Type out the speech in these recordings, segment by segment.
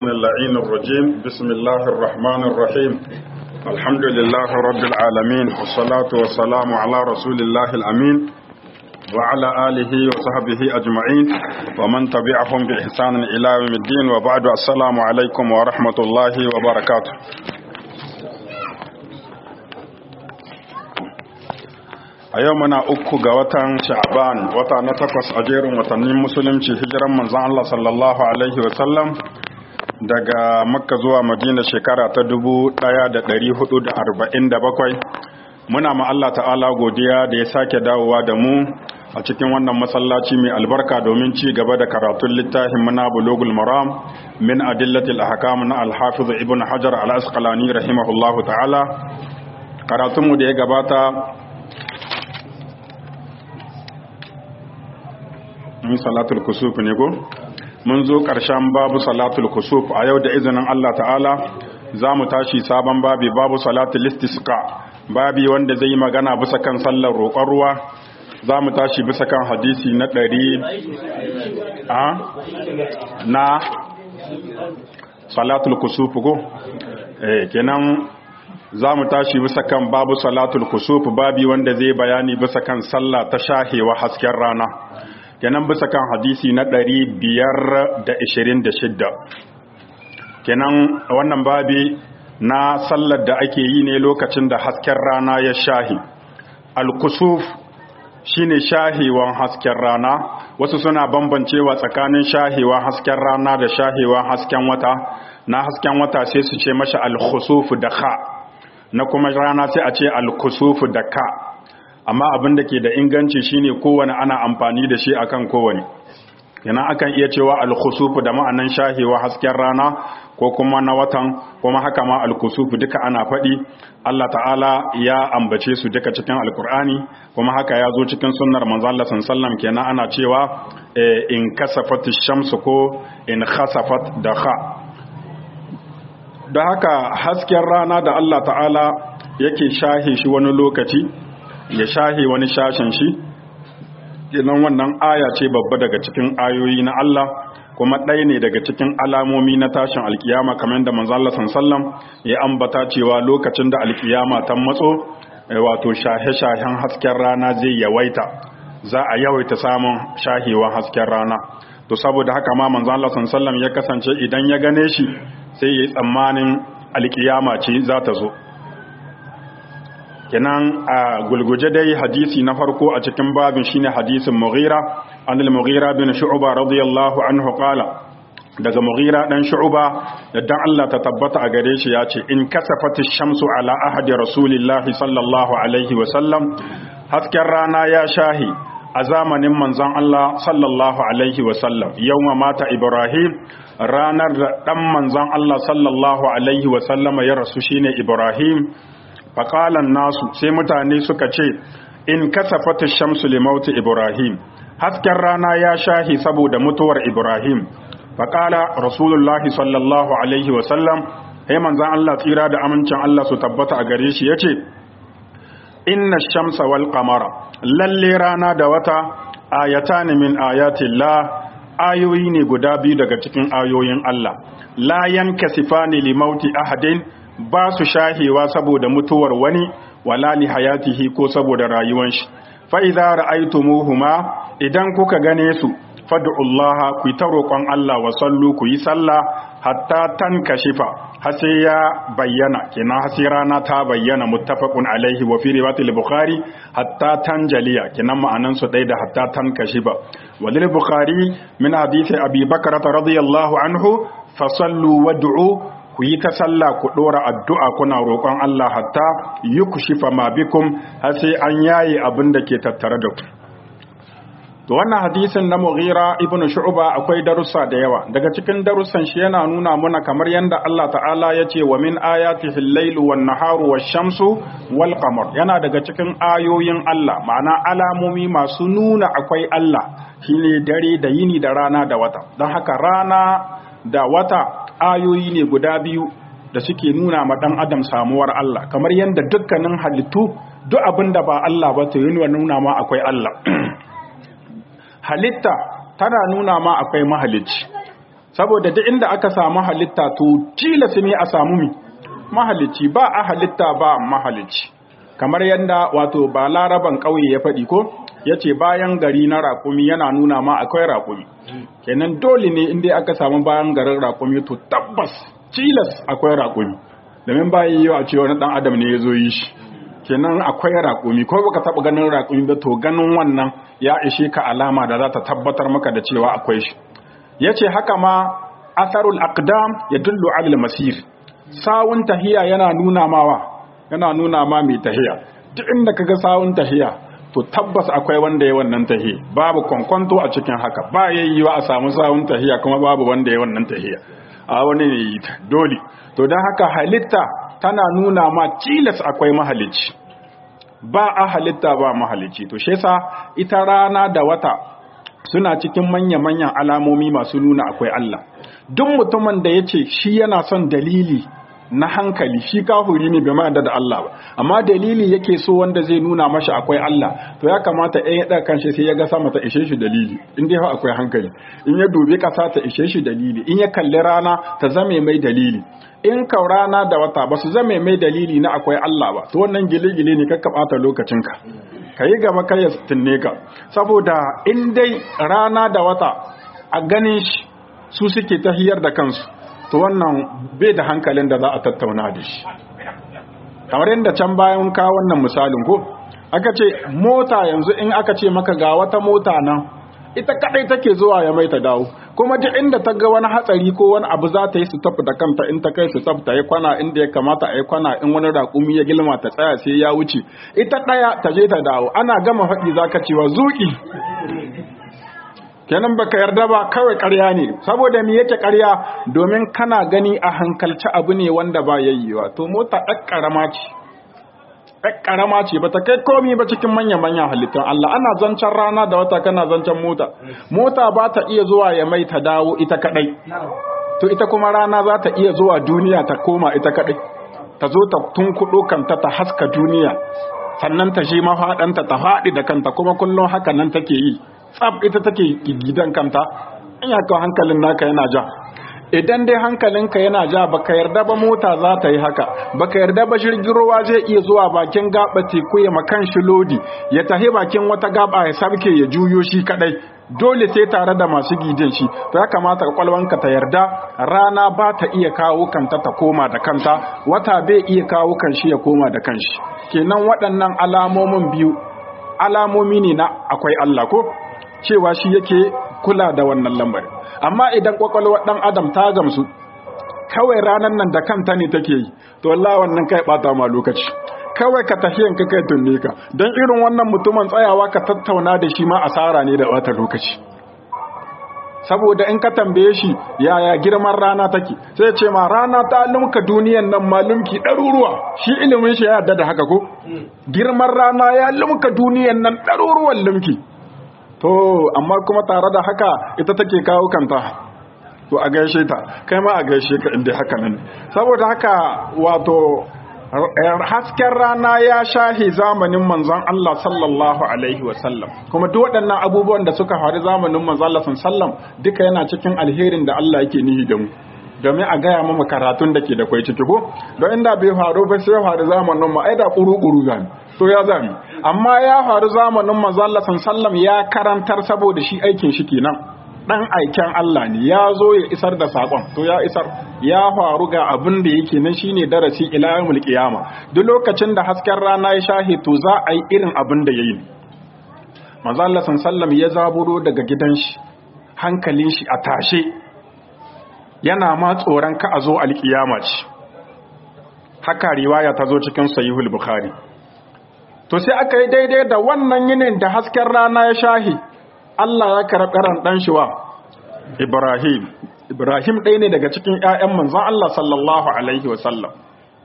اللعين الرجيم بسم الله الرحمن الرحيم الحمد لله رب العالمين والصلاة والسلام على رسول الله الأمين وعلى آله وصحبه أجمعين ومن تبعهم بإحسان إلى يوم الدين وبعد السلام عليكم ورحمة الله وبركاته a yau muna uku ga watan sha'ban wata na takwas a jerin watannin musulunci hijiran manzan Allah sallallahu alaihi wasallam daga makka zuwa madina shekara ta dubu ɗaya da da da hudu arba'in bakwai, muna ma Allah ta'ala godiya da ya sake dawowa da mu a cikin wannan masallaci mai albarka domin ci gaba da karatun littafin muna bulugul maram min adillatil ahkam na al-hafiz ibn hajar al-asqalani rahimahullahu ta'ala karatunmu da ya gabata mun salatul kusuf ne ko mun zo ƙarshen babu salatul kusuf a yau da izinin Allah ta'ala za mu tashi sabon babi babu salatul istisqa babi wanda zai yi magana bisa kan sallar roƙon ruwa za mu tashi bisa kan hadisi na ɗari a na salatul kusuf ko eh kenan za mu tashi bisa kan babu salatul kusuf babi wanda zai bayani bisa kan sallah ta shahewa hasken rana kenan bisa kan hadisi na ɗari biyar da ishirin da shidda kenan wannan babi na sallar da ake yi ne lokacin da hasken rana ya shahi alkusuf shine shahewan hasken rana wasu suna bambancewa tsakanin shahewan hasken rana da shahewan hasken wata na hasken wata sai su ce mashi alkusuf da ka na kuma rana sai a ce alkusuf da ka amma abin da ke da inganci shine kowane ana amfani da shi akan kowane yana akan iya cewa alkhusufu da ma'anan shahewa hasken rana ko kuma na watan kuma haka ma alkhusufu duka ana faɗi Allah ta'ala ya ambace su duka cikin alkur'ani kuma haka ya zo cikin sunnar manzo Allah sallallahu kenan ana cewa in kasafat shamsu ko in khasafat da kha da haka hasken rana da Allah ta'ala yake shahe shi wani lokaci ya shahe wani shashen shi idan wannan aya ce babba daga cikin ayoyi na Allah kuma ɗaya ne daga cikin alamomi na tashin alkiyama kamar da manzo Allah sallam ya ambata cewa lokacin da alkiyama ta matso wato shahe-shahen hasken rana zai yawaita za a yawaita samun shahewa hasken rana to saboda haka ma manzo Allah sallam ya kasance idan ya gane shi sai ya yi tsammanin alkiyama ce za ta zo kenan a gulguje dai hadisi na farko a cikin babin shine hadisin Mughira an al-Mughira bin Shu'ba radiyallahu anhu qala daga Mughira dan Shu'ba dan Allah ta tabbata a gare shi yace in kasafati shamsu ala ahadi rasulillahi sallallahu alaihi wa sallam hasken rana ya shahi a zamanin manzon Allah sallallahu alaihi wa sallam yawma mata Ibrahim ranar da dan manzon Allah sallallahu alaihi wa sallama ya rasu shine Ibrahim faƙalan nasu sai mutane suka ce in kasafata shamsu limauti ibrahim hasken rana ya shahi saboda mutuwar ibrahim faƙala rasulullahi sallallahu alaihi wasallam sai manzan Allah tsira da amincin Allah su tabbata a gare shi ya ce inna shamsa wal qamara lalle rana da wata ayatan min ayatillah ayoyi ne guda biyu daga cikin ayoyin Allah la yankasifani limauti ahadin ba su shahewa saboda mutuwar wani wala li hayatihi ko saboda rayuwar shi fa idza ra'aytumuhuma idan kuka gane su fad'ullaha ku ta roƙon Allah wa sallu ku yi sallah hatta tankashifa har sai ya bayyana kenan har sai rana ta bayyana muttafaqun alaihi wa fi riwayatil bukhari hatta tanjaliya kenan ma'anan su dai da hatta tankashifa walil bukhari min hadisi abi bakr radiyallahu anhu fasallu wad'u ku yi ta sallah ku ɗora addu'a kuna roƙon Allah hatta yi ku shifa ma bikum har sai an yaye abin da ke tattare da ku. To wannan hadisin na Mughira ibn Shu'ba akwai darussa da yawa daga cikin darussan shi yana nuna muna kamar yadda Allah ta'ala ya ce wa min ayatihi al-lailu wan naharu wash-shamsu wal qamar yana daga cikin ayoyin Allah ma'ana alamomi masu nuna akwai Allah shine dare da yini da rana da wata don haka rana da wata ayoyi ne guda biyu da suke nuna ma dan adam samuwar Allah kamar yadda dukkanin halittu duk abin da ba Allah ba to yana nuna ma akwai Allah halitta tana nuna ma akwai mahalicci saboda duk inda aka samu halitta to tilas ne a samu mi mahalicci ba a halitta ba mahalicci kamar yadda wato ba laraban ƙauye ya faɗi ko ya ce bayan gari na raƙumi yana nuna ma akwai raƙumi kenan dole ne inda aka samu bayan garin raƙumi to tabbas tilas akwai raƙumi domin bayan yi a ce wani ɗan adam ne ya zo yi shi kenan akwai raƙumi ko baka taɓa ganin raƙumi ba to ganin wannan ya ishe ka alama da za ta tabbatar maka da cewa akwai shi ya ce haka ma asarul aqdam ya dullu alal masir sawun tahiya yana nuna mawa yana nuna ma mai tahiya duk inda kaga sawun tahiya to tabbas akwai wanda ya wannan tahiya babu kwankwanto a cikin haka ba yayyuwa a samu sawun tahiya kuma babu wanda ya wannan tahiya a wani ne yi dole to don haka halitta tana nuna ma tilas akwai mahalicci ba a halitta ba mahalicci to shesa ita rana da wata suna cikin manya-manyan alamomi masu nuna akwai Allah duk mutumin da ya ce shi yana son dalili na hankali shi kafuri ne bai ma'ada da Allah ba amma dalili yake so wanda zai nuna mashi akwai Allah to ya kamata ɗaya ya ɗaga kanshi sai ya ga sama ta ishe shi dalili in dai akwai hankali in ya dubi ƙasa ta ishe shi dalili in ya kalli rana ta zame mai dalili in ka rana da wata ba su zame mai dalili na akwai Allah ba to wannan gile-gile ne kakka ɓata lokacinka ka yi gaba kai ya tunne ka saboda in dai rana da wata a ganin shi su suke tahiyar da kansu to wannan bai da hankalin da za a tattauna da shi kamar yadda can bayan ka wannan misalin ko aka ce mota yanzu in aka ce maka ga wata mota nan ita kadai take zuwa ya mai ta dawo kuma duk inda ta ga wani hatsari ko wani abu za ta yi su tafi da kanta in ta kai su ta yi kwana inda ya kamata a yi kwana in wani raƙumi ya gilma ta tsaya sai ya wuce ita ɗaya ta je ta dawo ana gama faɗi za ka cewa zuƙi kenan baka yarda ba kawai ƙarya ne saboda me yake ƙarya domin kana gani a hankalci abu ne wanda ba yayyewa to mota ɗan ƙarama ce ɗan ƙarama ce ba ta kai komi ba cikin manya-manyan halittun Allah ana zancen rana da wata kana zancen mota mota ba ta iya zuwa ya mai ta dawo ita kaɗai to ita kuma rana za ta iya zuwa duniya ta koma ita kaɗai ta zo ta tunkuɗo kanta ta haska duniya sannan ta shi mafaɗanta ta faɗi da kanta kuma kullum haka nan take yi tsab ita take gidan kanta in ya kawo hankalin naka yana ja idan dai hankalinka yana ja baka yarda ba mota za ta yi haka baka yarda ba jirgin ruwa zai iya zuwa bakin gaba teku ya makan shi lodi ya tahi bakin wata gaba ya sabke ya juyo shi kadai dole sai tare da masu gidin shi to ya kamata kwalwanka ta yarda rana ba ta iya kawo kanta ta koma da kanta wata bai iya kawo kanshi ya koma da kanshi kenan waɗannan alamomin biyu alamomi ne na akwai Allah ko cewa shi yake kula da wannan lambarin amma idan kwakwalwar dan adam ta gamsu kawai ranar nan da kanta ne take yi to wallahi wannan kai bata ma lokaci kawai ka tafiyan ka kai tunne ka don irin wannan mutumin tsayawa ka tattauna da shi ma asara ne da bata lokaci saboda in ka tambaye shi yaya girman rana take sai ce ma rana ta lumka duniyan nan ma lumki ɗaruruwa shi ilimin shi ya yarda da haka ko girman rana ya lumka duniyan nan ɗaruruwan lumki to amma kuma tare da haka ita take kawo kanta to a gaishe ta kai ma a gaishe ka inda haka nan saboda haka wato hasken rana ya shahi zamanin manzon Allah sallallahu alaihi wasallam kuma duk waɗannan abubuwan da suka faru zamanin manzon Allah sallallahu duka yana cikin alherin da Allah yake nihi da mu domin a gaya mama karatun da ke da kwai ciki ko don inda bai faru ba sai faru zamanin mu ai da kuru-kuru zami to ya zami amma ya faru zamanin manzon Allah sallallahu ya karantar saboda shi aikin shi kenan dan aiken Allah ne ya zo ya isar da sakon to ya isar ya faru ga abin da yake nan shine darasi ila yawmul qiyama duk lokacin da hasken rana ya shahe to za a yi irin abin da yayi manzo Allah sallallahu ya zaburo daga gidan shi hankalin shi a tashe yana ma tsoron ka a zo alkiyama ce haka riwaya ta zo cikin sahihul bukhari to sai aka yi daidai da wannan yinin da hasken rana ya shahi Allah ya karɓi ran ɗan shi wa Ibrahim Ibrahim ɗaya ne daga cikin ƴaƴan manzon Allah sallallahu alaihi wa sallam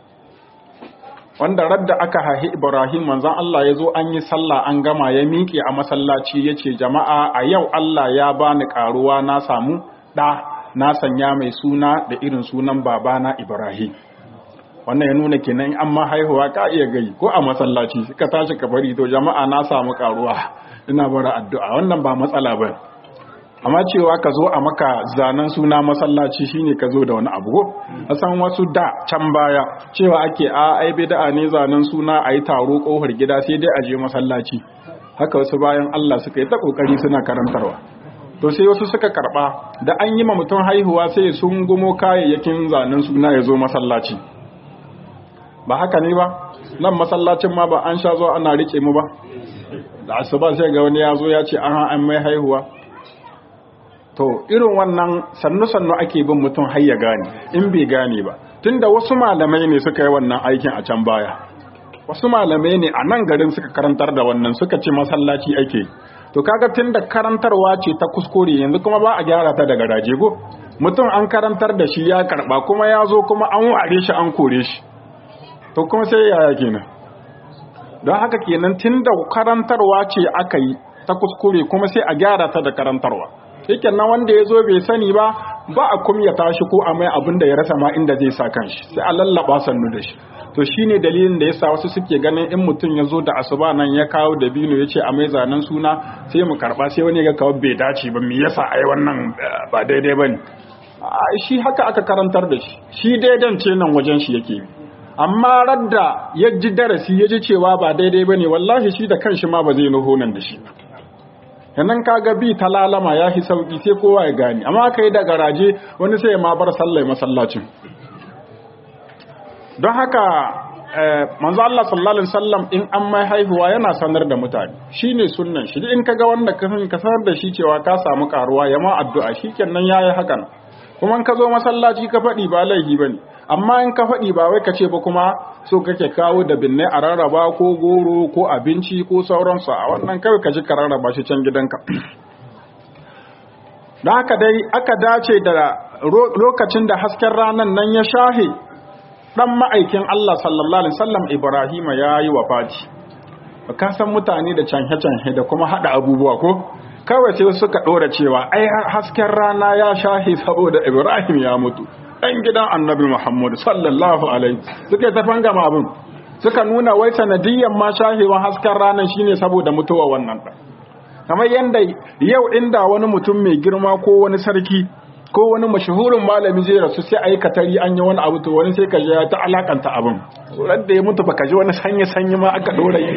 wanda radda aka haihi Ibrahim manzon Allah ya zo an yi sallah an gama ya miƙe a masallaci ya ce jama'a a yau Allah ya bani ƙaruwa na samu ɗa na sanya mai suna da irin sunan babana Ibrahim wannan ya nuna kenan an ma haihuwa ka iya gai ko a masallaci ka tashi ka bari to jama'a na samu ƙaruwa ina bara addu'a wannan ba matsala ba amma cewa ka zo a maka zanen suna masallaci shine ka zo da wani abu ko a san wasu da can baya cewa ake a ai bid'a ne zanen suna a yi taro kofar gida sai dai a je masallaci haka wasu bayan Allah suka yi ta kokari suna karantarwa to sai wasu suka karba da an yi ma mutum haihuwa sai sun gumo kayayyakin zanen suna ya zo masallaci ba haka ne ba nan masallacin ma ba an sha zo ana rike mu ba da asuba sai ga wani ya zo ya ce an an mai haihuwa to irin wannan sannu-sannu ake bin mutum har ya gane in bai gane ba tunda wasu malamai ne suka yi wannan aikin a can baya wasu malamai ne a nan garin suka karantar da wannan suka ce masallaci ake to kaga tunda karantarwa ce ta kuskure yanzu kuma ba a gyara ta daga rajego mutum an karantar da shi ya karba kuma ya zo kuma an ware shi an kore shi to kuma sai yaya kenan don haka kenan tunda karantarwa ce aka yi ta kuskure kuma sai a gyara ta da karantarwa yake nan wanda ya zo bai sani ba ba a kumyata shi ko a mai abin da ya rasa ma inda zai sa kanshi sai a lallaba sannu da shi to shine dalilin da yasa wasu suke ganin in mutum ya zo da asuba nan ya kawo dabino ya ce a mai zanen suna sai mu karba sai wani ga kawo bai dace ba me yasa ai wannan ba daidai bane shi haka aka karantar da shi shi daidan ce nan wajen shi yake amma radda ya ji darasi ya ji cewa ba daidai bane wallahi shi da kanshi ma ba zai nuho nan da shi ba yannan kaga bi ta lalama ya fi sauki sai kowa ya gani amma aka yi da garaje wani sai ma bar sallai masallacin don haka manzo Allah sallallahu alaihi wasallam in an mai haihuwa yana sanar da mutane shine sunnan shi in kaga wanda ka san ka sanar da shi cewa ka samu karuwa ya ma addu'a shikenan yayi hakan kuma in ka zo masallaci ka faɗi ba laifi bane amma in ka faɗi ba wai ka ce ba kuma so kake kawo da binne a rarraba ko goro ko abinci ko sauransu a wannan kawai ka ji ka rarraba shi can gidanka da haka dai aka dace da lokacin da hasken ranar nan ya shahe dan ma'aikin Allah sallallahu alaihi wasallam Ibrahima yayi wafati ka san mutane da canhe-canhe da kuma hada abubuwa ko kawai sai suka dora cewa ai hasken rana ya shahe saboda Ibrahim ya mutu ɗan gidan annabi Muhammad sallallahu alaihi suka ta fangama abin suka nuna wai sanadiyyar ma shahewan hasken ranar shine saboda mutuwa wannan ɗan kamar yadda yau inda wani mutum mai girma ko wani sarki ko wani mashahurin malami zai rasu sai a yi katari an yi wani abu to wani sai ka ji ta alakanta abin da ya mutu baka ji wani sanyi-sanyi ma aka ɗora yi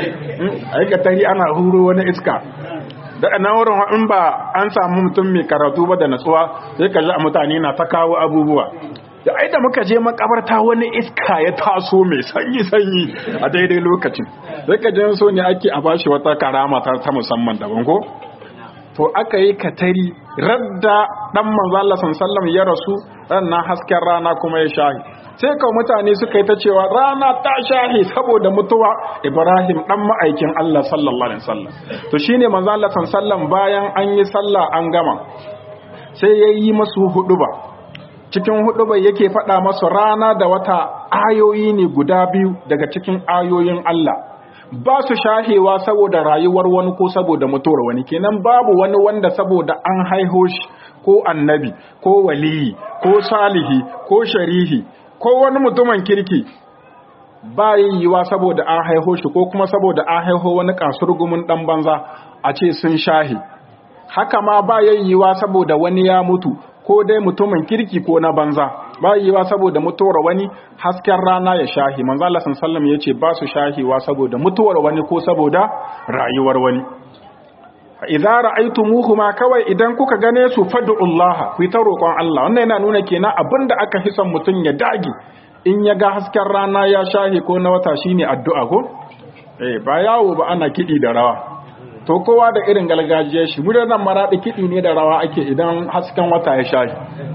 a yi katari ana huro wani iska da na wurin in ba an samu mutum mai karatu ba da natsuwa sai ka ji a mutane na ta kawo abubuwa da ai da muka je makabarta wani iska ya taso mai sanyi sanyi a daidai lokacin sai ka ji so ne ake a bashi wata karama ta ta musamman daban ko to aka yi katari radda dan manzo Allah sallallahu ya rasu na hasken rana kuma ya shahi sai ka mutane suka yi ta cewa rana ta shahi saboda mutuwa Ibrahim dan ma'aikin Allah sallallahu alaihi wasallam to shine manzo Allah sallallahu bayan an yi sallah an gama sai yayi masu huduba cikin huduba yake faɗa masu rana da wata ayoyi ne guda biyu daga cikin ayoyin Allah ba su shahewa saboda rayuwar wani ko saboda mutuwar wani kenan babu wani wanda saboda an haiho shi ko annabi ko waliyi ko salihi ko sharihi ko wani mutumin kirki ba yiwuwa saboda an haiho shi ko kuma saboda an haiho wani kasurgumin dan banza a ce sun shahi haka ma ba yiwuwa saboda wani ya mutu ko dai mutumin kirki ko na banza ba yiwuwa saboda mutuwar wani hasken rana ya shahi manzo Allah sallallahu ya ce ba su shahiwa saboda mutuwar wani ko saboda rayuwar wani idza ra'aytumuhuma kawai idan kuka gane su fad'ullaha ku ta roƙon Allah wannan yana nuna kenan abinda aka fi son mutun ya dage in ya ga hasken rana ya shahi ko na wata shine addu'a ko eh ba yawo ba ana kidi da rawa to kowa da irin galgajiyar shi mudan nan maradi kidi ne da rawa ake idan hasken wata ya shahi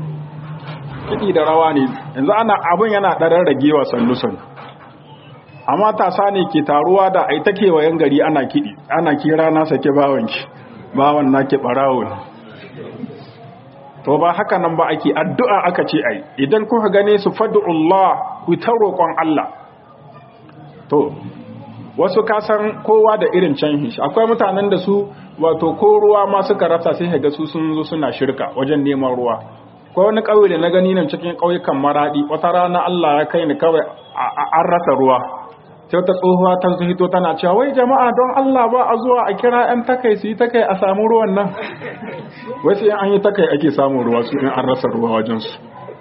kidi da rawa ne yanzu ana abun yana darar ragewa sannu sannu amma tasa ne ke taruwa da ai take wayan gari ana kidi ana kira na sake bawanki bawan nake barawo to ba haka nan ba ake addu'a aka ce ai idan kuka gane su fad'ullah ku ta roƙon Allah to wasu kasan kowa da irin canhin shi akwai mutanen da su wato ko ruwa ma suka rasa sai ga su sun zo suna shirka wajen neman ruwa ko wani ƙauye da na gani nan cikin ƙauyukan maradi wata rana Allah ya kai ni kawai an rasa ruwa sai wata tsohuwa ta hito tana cewa wai jama'a don Allah ba a zuwa a kira 'yan takai su yi takai a samu ruwan nan wai sai an yi takai ake samun ruwa su in an rasa ruwa wajensu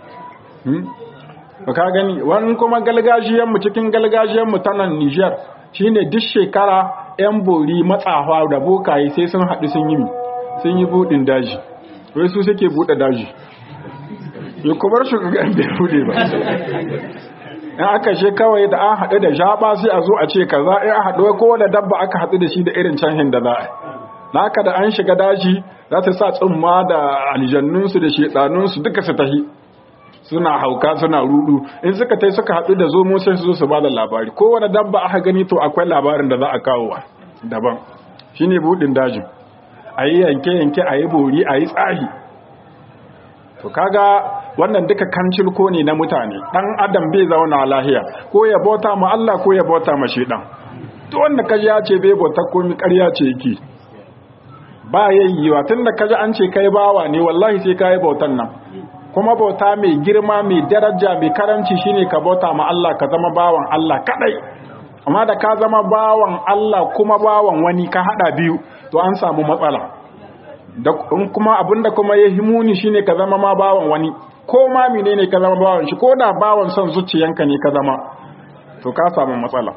ba ka gani wani kuma galgajiyanmu cikin galgajiyanmu ta nan Nijar shine duk shekara 'yan bori matsawa da bokaye sai sun haɗu sun yi sun yi buɗin daji wai su suke buɗe daji yi kubar shugaban bai buɗe ba in aka she kawai da an haɗu da jaba sai a zo a ce kaza in a haɗu ko da dabba aka haɗu da shi da irin canhin da za a na haka da an shiga daji za ta sa tsumma da aljannunsu da shedanunsu duka su tahi suna hauka suna rudu in suka tai suka haɗu da zomo sai su zo su ba da labari kowane dabba aka gani to akwai labarin da za a kawo wa daban shine buɗin dajin a yi yanke-yanke a yi bori a yi tsahi to kaga wannan duka kancil ko ne na mutane dan adam bai zauna lahiya ko ya bauta ma Allah ko ya bauta ma shedan to wanda kaji ya ce bai bauta ko mi ƙarya ce yake ba yayyiwa tunda kaji an ce kai bawa ne wallahi sai kai bautan nan kuma bauta mai girma mai daraja mai karanci shine ka bauta ma Allah ka zama bawan Allah kadai amma da ka zama bawan Allah kuma bawan wani ka hada biyu to an samu matsala da kuma abinda kuma ya himuni shine ka zama ma bawan wani ko ma menene ka zama bawan shi ko da bawan son zuciyanka ne ka zama to ka samu matsala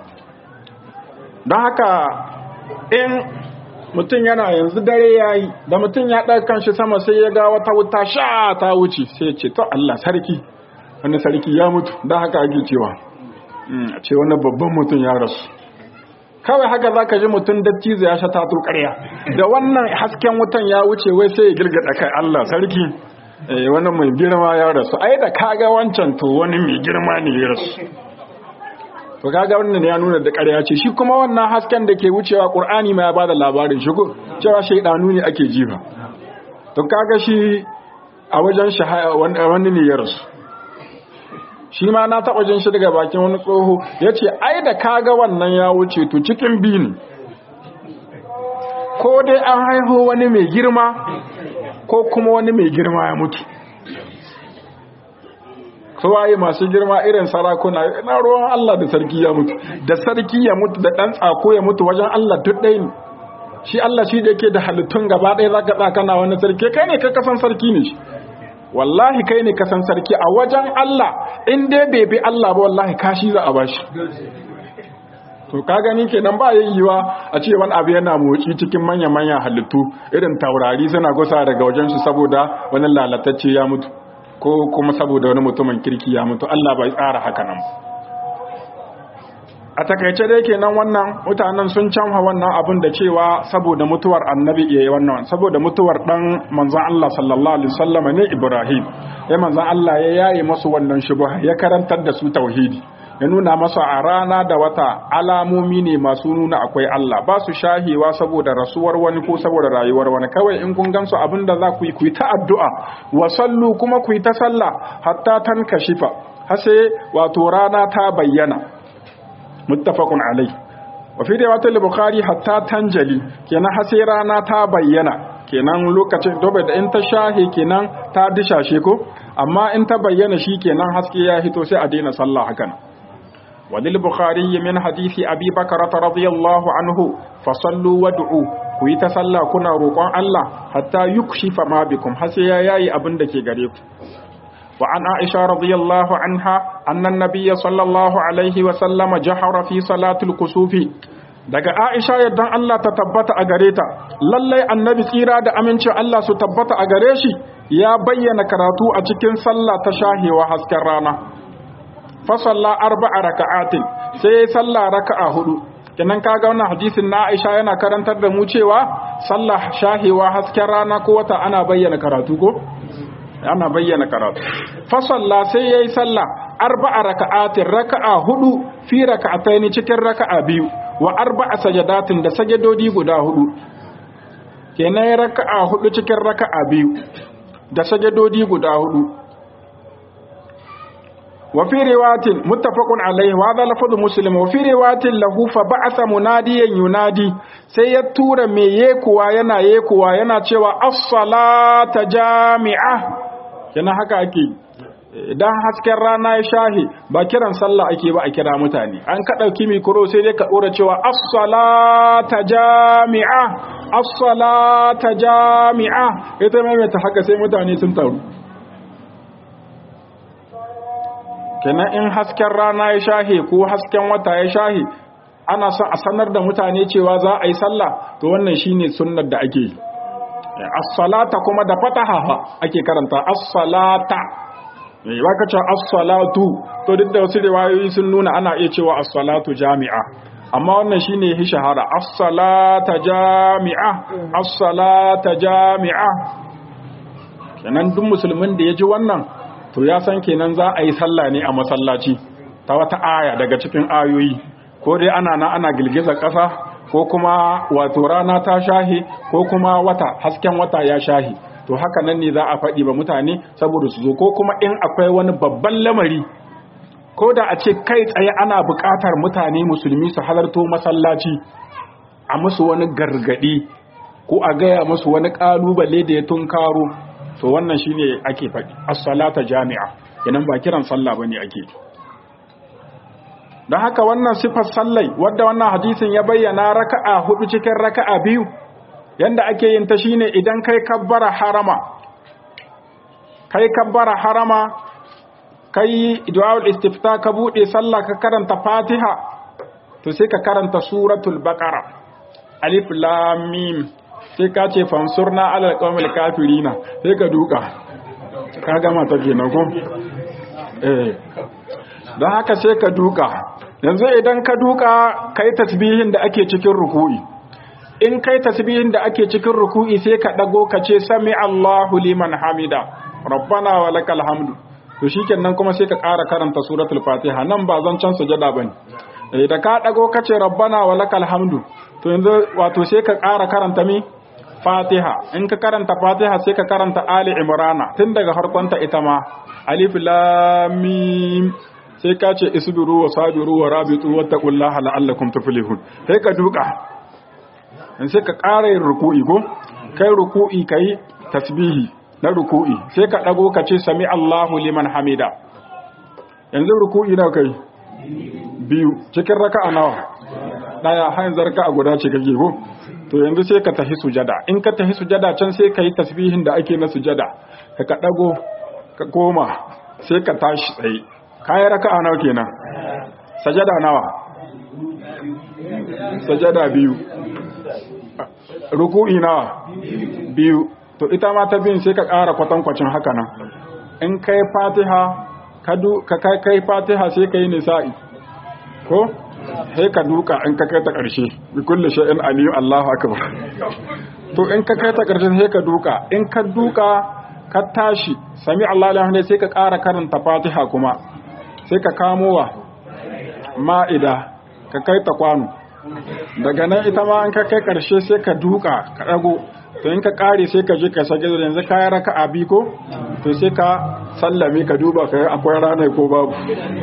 don haka in mutum yana yanzu dare yayi da mutum ya ɗaga kanshi sama sai ya ga wata wuta sha ta wuce sai ya ce to Allah sarki wani sarki ya mutu don haka ake cewa a ce wani babban mutum ya rasu kawai haka za ka ji mutum dattizo ya shata to ƙarya da wannan hasken wutan ya wuce wai sai ya girgada kai Allah sarki wani mai girma ya rasu ai da kaga wancan to wani mai girma ne ya rasu to kaga wannan ya nuna da ƙarya ce shi kuma wannan hasken da ke wucewa Qur'ani ma ya bada labarin shi ko cewa shaydanu ne ake jifa to kaga shi a wajen shahaya wani ne ya rasu shi ma na taɓa jin shi daga bakin wani tsoho ya ce ai da kaga wannan ya wuce to cikin biyu ne ko dai an haihu wani mai girma ko kuma wani mai girma ya mutu waye masu girma irin sarakuna na ruwan Allah da sarki ya mutu da sarki ya mutu da ɗan tsako ya mutu wajen Allah duk ɗaya ne shi Allah shi da yake da halittun gaba ɗaya za ka tsakana wani sarki kai ne ka kasan sarki ne shi wallahi kai ne kasan sarki a wajen Allah in dai bai bi Allah ba wallahi kashi za a bashi to ka gani kenan ba yayyuwa a ce wani abu yana motsi cikin manya-manyan halittu irin taurari suna gusa daga wajen su saboda wani lalatacce ya mutu ko kuma saboda wani mutumin kirki ya mutu Allah bai tsara haka nan a takaice dai kenan wannan mutanen sun canfa wannan abin da cewa saboda mutuwar annabi yayi wannan saboda mutuwar dan manzon Allah sallallahu alaihi wasallam ne Ibrahim ya manzon Allah ya yaye masu wannan shubha ya karantar da su tauhidi ya nuna masu a rana da wata alamomi ne masu nuna akwai Allah ba su shahewa saboda rasuwar wani ko saboda rayuwar wani kawai in kun gansu abin da za ku yi ku yi ta addu'a wa sallu kuma ku yi ta sallah hatta tan kashifa har sai wato rana ta bayyana muttafaqun alai wa fi riwayat al-bukhari hatta tanjali kenan har sai rana ta bayyana kenan lokacin dobe da in ta shahe kenan ta dishashe ko amma in ta bayyana shi kenan haske ya hito sai a daina sallah hakan وللبخاري من حديث أبي بكرة رضي الله عنه فصلوا وادعوا كوي تسلى كنا روقان الله حتى يكشف ما بكم حسيا ياي أبن دكي غريب وعن عائشة رضي الله عنها أن النبي صلى الله عليه وسلم جحر في صلاة الكسوف daga Aisha yadda Allah ta tabbata a gare ta lallai annabi tsira da amincin Allah su tabbata a gare shi ya bayyana karatu a cikin sallah ta shahewa hasken rana fasalla arba'a raka'atin sai sallah raka'a hudu kenan kaga wannan hadisin na Aisha yana karantar da mu cewa sallah shahewa hasken rana ko wata ana bayyana karatu ko ana bayyana karatu fasalla sai yayi sallah arba'a raka'atin raka'a hudu fi raka'ataini cikin raka'a biyu wa arba'a sajadatin da sajadodi guda hudu kenan raka'a hudu cikin raka'a biyu da sajadodi guda hudu وفي رواية متفق عليه وهذا لفظ مسلم وفي رواية له فبعث مناديا ينادي sai ya tura mai yekuwa yana yekuwa yana cewa as-salata jami'a yana haka ake idan hasken rana ya shahi ba kiran sallah ake ba a kira mutane an ka ɗauki mikro sai dai ka ɗora cewa as-salata jami'a as-salata jami'a ita maimaita haka sai mutane sun taru kenan in hasken rana ya shahe ko hasken wata ya shahe ana son a sanar da mutane cewa za a yi sallah to wannan shine sunnar da ake yi as-salata kuma da fataha ake karanta as-salata eh baka ce as-salatu to duk da wasu riwayoyi sun nuna ana iya cewa as-salatu jami'a amma wannan shine hi shahara as-salata jami'a as-salata jami'a kenan duk musulmin da ya ji wannan to ya san kenan za a yi sallah ne a masallaci ta wata aya daga cikin ayoyi ko dai ana na ana girgizar ƙasa ko kuma wato rana ta shahi ko kuma wata hasken wata ya shahi to haka nan ne za a faɗi ba mutane saboda su zo ko kuma in akwai wani babban lamari ko da a ce kai tsaye ana buƙatar mutane musulmi su halarto masallaci a musu wani gargaɗi ko a gaya musu wani ƙalubale da ya tunkaro to wannan shine ake faɗi as-salata jami'a idan ba kiran sallah bane ake don haka wannan sifar sallai wadda wannan hadisin ya bayyana raka'a hudu cikin raka'a biyu yanda ake yin ta shine idan kai kabbara harama kai kabbara harama kai du'aul istifta ka bude sallah ka karanta fatiha to sai ka karanta suratul baqara alif lam mim sai ka ce fansurna alal qawmil kafirina sai ka duka ka gama ta kenan ko eh don haka sai ka duka yanzu idan ka duka kai tasbihin da ake cikin ruku'i in kai tasbihin da ake cikin ruku'i sai ka dago ka ce sami Allahu liman hamida rabbana wa lakal hamdu to shikenan kuma sai ka ƙara karanta suratul fatiha nan ba zan can sujada bane eh da ka dago ka ce rabbana wa lakal hamdu to yanzu wato sai ka ƙara karanta mi fatiha in ka karanta fatiha sai ka karanta ali imrana tun daga harkonta ita ma alif lam mim sai ka ce isbiru wa sabiru wa rabitu wattaqullaha la'allakum tuflihun sai ka duka in sai ka ƙara yin ruku'i ko kai ruku'i kai tasbihi na ruku'i sai ka dago ka ce sami Allahu liman hamida yanzu ruku'i nawa kai biyu cikin raka'a nawa daya har yanzu raka'a guda ce kake ko to yanzu sai ka tafi sujada in ka tafi sujada can sai ka yi tasbihin da ake na sujada ka ka dago ka koma sai ka tashi tsaye kayan raka'a nawa kenan sajada nawa sajada biyu ruku'i nawa biyu to ita ma ta biyun sai ka ƙara kwatankwacin haka nan in kai fatiha ka kai kai fatiha sai ka yi nisa'i ko sai ka duka in ka kai ta ƙarshe bi kulli shay'in aliyu Allahu akbar to in ka kai ta ƙarshe sai ka duka in ka duka ka tashi sami Allah alhamdu sai ka ƙara karanta fatiha kuma sai ka kamo wa ma'ida ka kai ta kwano daga nan ita ma in ka kai ƙarshe sai ka duka ka ɗago to in ka ƙare sai ka je ka sage da yanzu kayan raka a ko to sai ka sallame ka duba ka akwai ranar ko babu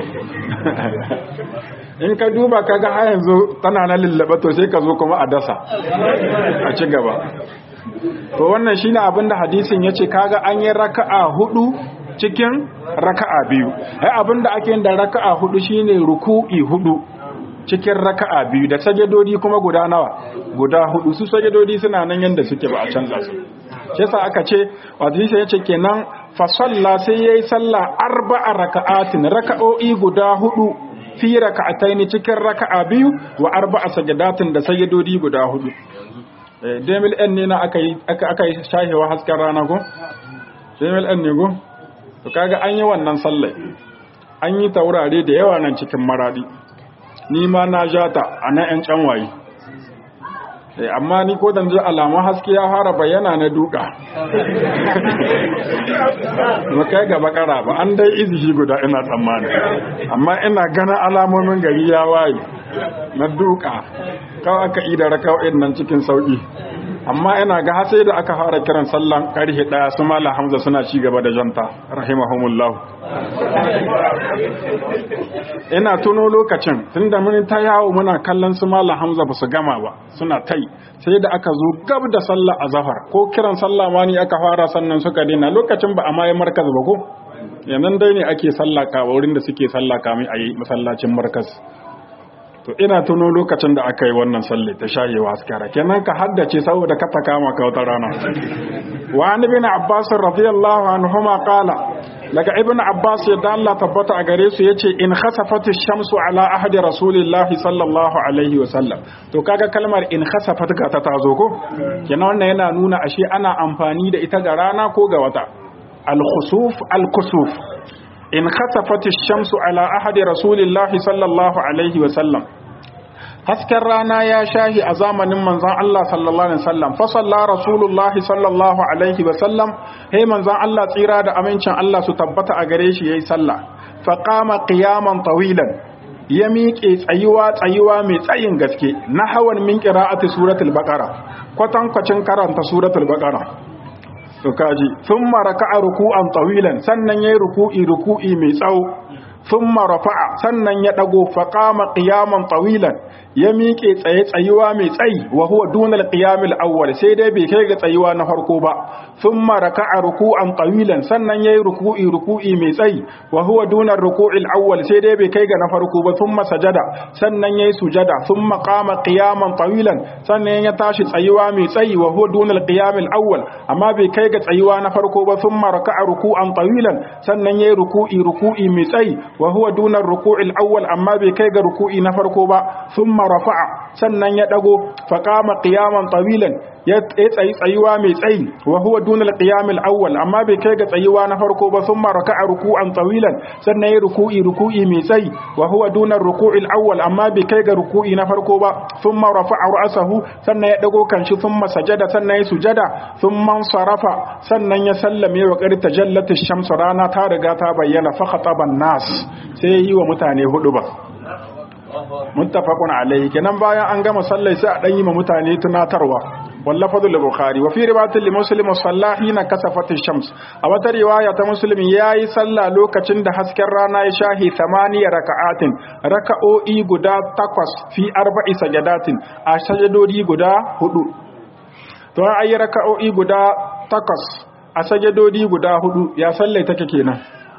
in ka duba ka ga yanzu tana na lullaba to sai ka zo kuma a dasa a ci gaba to wannan shine abin da hadisin yace kaga an yi raka'a hudu cikin raka'a biyu ai abin da ake yin da raka'a hudu shine ruku'i hudu cikin raka'a biyu da sajadodi kuma guda nawa guda hudu su sajadodi suna nan yanda suke ba a canza su shi yasa aka ce wato sai yace kenan fa salla sai yayi sallah arba'a raka'atin raka'o'i guda hudu fi raka'ataini cikin raka'a biyu wa arba'a sajadatin da sajadodi guda hudu demil n ne na aka yi aka yi shahewa hasken rana ko demil n ne ko to kaga an yi wannan sallai an yi taurare da yawa nan cikin maradi ni ma na jata a na yan canwaye amma ni ko dan ji alamun haske ya fara bayyana na duka ba kai ga bakara ba an dai izihi guda ina tsammani amma ina gana alamomin gari ya waye na duka kawai aka ida raka'o'in nan cikin sauki amma ina ga sai da aka fara kiran sallan karhe daya su mala hamza suna ci gaba da janta rahimahumullah ina tuno lokacin tunda mun ta yawo muna kallon su mala hamza ba su gama ba suna tai sai da aka zo gab da sallar azhar ko kiran sallah ma ni aka fara sannan suka daina lokacin ba a mai markaz ba ko yanzu dai ne ake sallaka wurin da suke sallaka mai a yi masallacin markas to ina tuno lokacin da aka yi wannan sallai ta shayewa askara kenan ka haddace saboda ka ta kama ka wata rana wa an ibn abbas radiyallahu anhuma qala daga ibn abbas yadda Allah tabbata a gare su yace in khasafati shamsu ala ahdi rasulillahi sallallahu alaihi wa sallam to kaga kalmar in khasafat ga ta tazo ko kenan wannan yana nuna ashe ana amfani da ita ga rana ko ga wata al khusuf al kusuf in khasafati shamsu ala ahdi rasulillahi sallallahu alaihi wa sallam hasken rana ya shahi a zamanin manzon Allah sallallahu alaihi wasallam fa salla rasulullah sallallahu alaihi wasallam hey manzon Allah tsira da amincin Allah su tabbata a gare shi yayi sallah fa qama qiyaman tawilan ya miƙe tsayuwa tsayuwa mai tsayin gaske na hawan min qira'ati suratul baqara kwatan kwacin karanta suratul baqara to kaji thumma raka'a ruku'an tawilan sannan yayi ruku'i ruku'i mai tsawo thumma rafa'a sannan ya dago faqama qiyaman tawilan ya miƙe tsaye tsayuwa mai tsayi wa huwa dunal qiyamil awwal sai dai bai kai ga tsayuwa na farko ba thumma raka'a ruku'an tawilan sannan yayi ruku'i ruku'i mai tsayi wa huwa dunar ruku'il awwal sai dai bai kai ga na farko ba thumma sajada sannan yayi sujada thumma qama qiyaman tawilan sannan ya tashi tsayuwa mai tsayi wa huwa dunal qiyamil awwal amma bai kai ga tsayuwa na farko ba thumma raka'a ruku'an tawilan sannan yayi ruku'i ruku'i mai tsayi wa huwa dunar ruku'il awwal amma bai kai ga ruku'i na farko ba thumma rafa'a sannan ya dago fa qama qiyaman tawilan ya tsayi tsayuwa mai tsayi wa huwa dunal qiyamil awwal amma bai kai ga tsayuwa na farko ba thumma raka'a ruku'an tawilan sannan ya ruku'i ruku'i mai tsayi wa huwa dunar ruku'il awwal amma bai kai ga ruku'i na farko ba thumma rafa'a ra'sahu sannan ya dago kanshi thumma sajada sannan ya sujada thumma sarafa sannan ya sallame wa qad tajallat ash-shamsu rana ta riga ta bayyana fa khataban nas sai yi wa mutane hudu ba muttafaqun alayhi kenan bayan an gama sallai sai a dan yi ma mutane tunatarwa wallafadu al-bukhari wa fi riwayatin li muslim sallahi na kasafat shams a wata riwaya ta muslim yayi sallah lokacin da hasken rana ya shahi thamaniya raka'atin raka'o'i guda takwas fi arba'i sajadatin a sajadodi guda hudu to an ayi raka'o'i guda takwas a sajadodi guda hudu ya sallai take kenan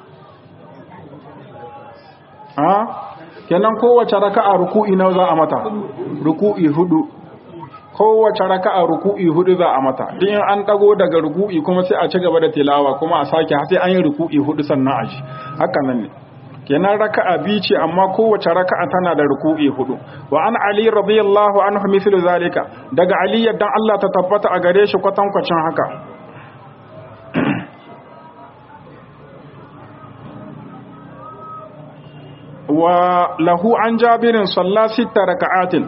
ha kenan kowace raka'a ruku'i nawa za a mata ruku'i hudu kowace raka'a ruku'i hudu za a mata din an dago daga ruku'i kuma sai a ci gaba da tilawa kuma a sake sai an yi ruku'i hudu sannan a ji haka nan ne kenan raka'a biyu ce amma kowace raka'a tana da ruku'i hudu wa an ali radiyallahu anhu mithlu zalika daga ali yadda Allah ta tabbata a gare shi kwatankwacin haka wa lahu an jabirin salla sita raka'atin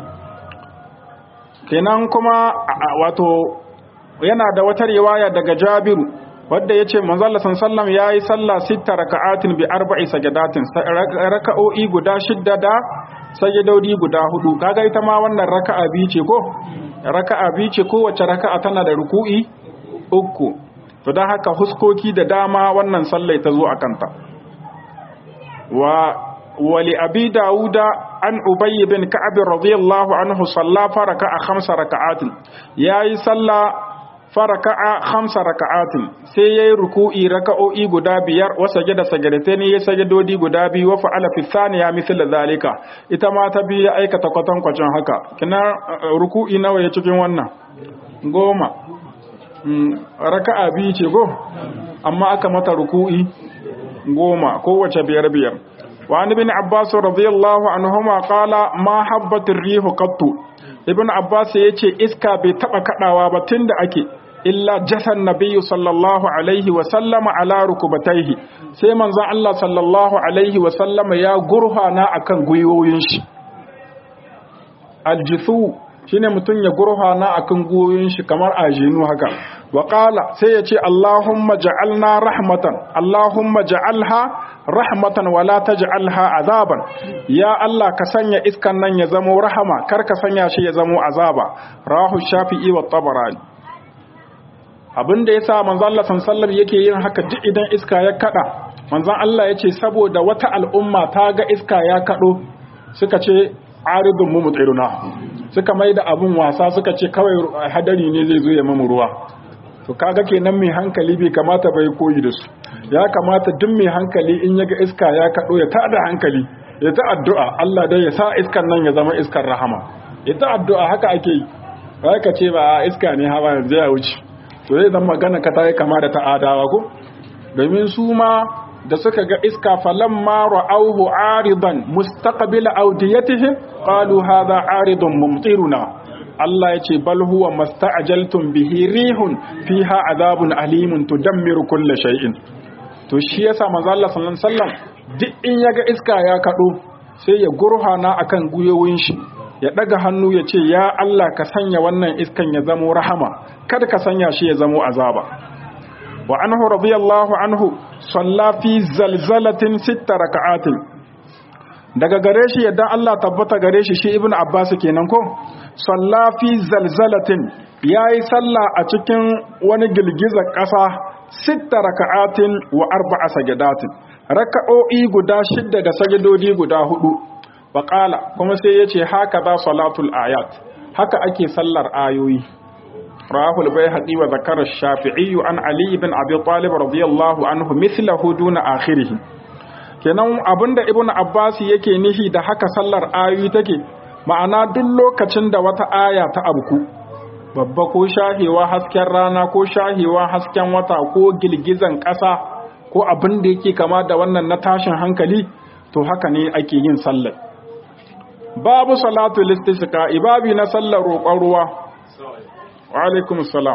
kenan kuma wato yana da wata riwaya daga jabiru wadda yace manzo Allah sallallahu yayi sallah sita raka'atin bi arba'i sajadatin raka'o'i guda shidda da sajadodi guda hudu kaga ita ma wannan raka'a biyu ce ko raka'a biyu ce kowace raka'a tana da ruku'i uku to dan haka huskoki da dama wannan sallai ta zo akanta wa ولأبي داود عن أبي بن كعب رضي الله عنه صلى فركع خمس ركعات يا صلى فركع خمس ركعات sai yayi ruku'i raka'o'i guda biyar wa sajada sajadatain ya sajadodi guda biyu wa fa'ala fi thaniya mithl zalika ita ma ta biya aikata kwatan kwacin haka kina ruku'i nawa ya cikin wannan goma raka'a biyu ce go amma aka mata ruku'i goma kowace biyar biyar وعن ابن عباس رضي الله عنهما قال ما حبت الريح قط ابن عباس yace iska bai taba kadawa ba tunda ake illa jasan nabiyyu sallallahu alaihi wa sallama ala rukubataihi sai manzon Allah sallallahu alaihi wa sallama ya gurhana akan guyoyin shi aljithu shine mutum ya gurhana akan guyoyin shi kamar ajinu haka wa qala sai yace allahumma ja'alna rahmatan allahumma ja'alha rahmatan wala taj'alha azaban ya Allah ka sanya iskan nan ya zamo rahama kar ka sanya shi ya zamo azaba rahu shafi'i wa tabarani abinda yasa manzo Allah sallallahu yake yin haka duk idan iska ya kada manzon Allah yace saboda wata al'umma ta ga iska ya kado suka ce aridun mu mutsiruna suka mai da abun wasa suka ce kawai hadari ne zai zo ya mamu ruwa to kaga kenan mai hankali bai kamata bai koyi da su ya kamata duk mai hankali in yaga iska ya kaɗo ya tada hankali ya ta addu'a Allah dai ya sa iskan nan ya zama iskar rahama ya ta addu'a haka ake yi ba ka ce ba iska ne hawa yanzu ya wuce to zai zama magana ka ta yi kama da ta'adawa ko domin su ma da suka ga iska falan ma ra'auhu aridan mustaqbil awdiyatihim qalu hadha aridun mumtiruna Allah ya ce bal huwa masta'jaltum bihi rihun fiha azabun alimun tudammiru kulla shay'in to shi yasa manzo Allah sallallahu alaihi wasallam duk in yaga iska ya kado sai ya gurhana akan guyoyin shi ya daga hannu ya ce ya Allah ka sanya wannan iskan ya zamo rahama kada ka sanya shi ya zamo azaba wa anhu radiyallahu anhu salla fi zalzalatin sitta raka'atin daga gare shi yadda Allah tabbata gare shi shi ibnu abbas kenan ko salla fi zalzalatin yayi sallah a cikin wani girgizar ƙasa sitta raka'atin wa arba'a sajadatin raka'o'i guda shidda da sajadodi guda hudu faqala kuma sai yace haka ba salatul ayat haka ake sallar ayoyi rahul bayhaqi wa zakara shafi'i an ali ibn abi talib radiyallahu anhu mithlahu duna akhirih kenan abinda ibn abbas yake nihi da haka sallar ayoyi take ma'ana duk lokacin da wata aya ta abku babba ko shahewa hasken rana ko shahewa hasken wata ko girgizan ƙasa ko abin da yake kama da wannan na tashin hankali to haka ne ake yin sallar babu salatu listisqa ibabi na sallar roƙon ruwa wa alaikum salam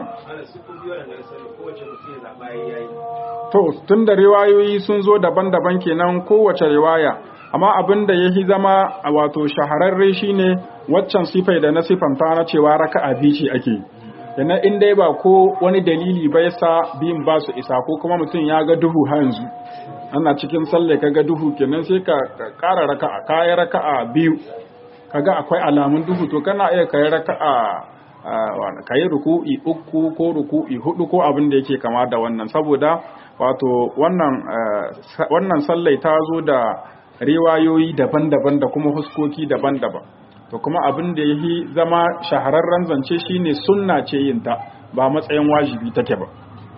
to tun da riwayoyi sun zo daban-daban kenan kowace riwaya amma abin da ya zama a wato shahararre shine waccan sifai da na sifanta na cewa raka'a biyu ce ake yana in dai ba ko wani dalili ba yasa biyun ba su isa ko kuma mutum ya ga duhu har yanzu ana cikin salle ka ga duhu kenan sai ka ƙara raka'a kayi raka'a biyu kaga akwai alamun duhu to kana iya kayi raka'a ka yi ruku'i uku ko ruku'i hudu ko abin da yake kama da wannan saboda wato wannan wannan sallai ta zo da riwayoyi daban-daban da kuma huskoki daban-daban to kuma abin da yi zama shahararren zance shine sunna ce yin ta ba matsayin wajibi take ba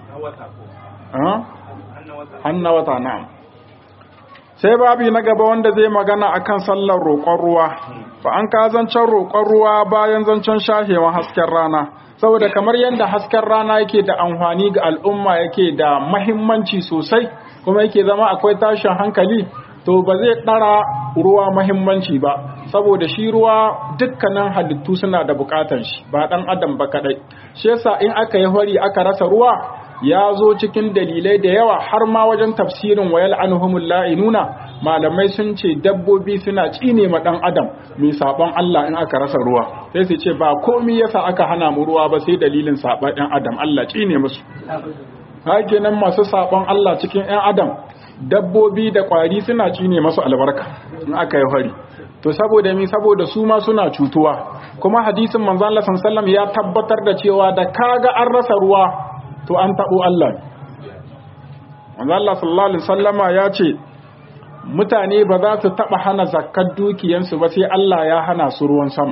hanna wata na'am sai babi na gaba wanda zai magana akan sallar roƙon ruwa ba an ka zancen roƙon ruwa bayan zancen shahewan hasken rana saboda kamar yadda hasken rana yake da amfani ga al'umma yake da mahimmanci sosai kuma yake zama akwai tashin hankali to ba zai ɗara ruwa mahimmanci ba saboda shi ruwa dukkanin halittu suna da buƙatar shi ba ɗan adam ba kaɗai shi yasa in aka yi hori aka rasa ruwa ya zo cikin dalilai da yawa har ma wajen tafsirin wayal anhumul la'inuna malamai sun ce dabbobi suna tsine ma dan adam mai saban Allah in aka rasa ruwa sai su ce ba komai yasa aka hana mu ruwa ba sai dalilin saban ɗan adam Allah tsine musu nan masu saban Allah cikin ɗan adam dabbobi da ƙwari suna tsine masu albarka in aka yi hari to saboda mi saboda su ma suna cutuwa kuma hadisin manzon Allah sallallahu ya tabbatar da cewa da kaga an rasa ruwa to an taɓo Allah wanda Allah sallallahu Alaihi sallama ya ce mutane ba za su taɓa hana zakkar dukiyansu ba sai Allah ya hana su ruwan sama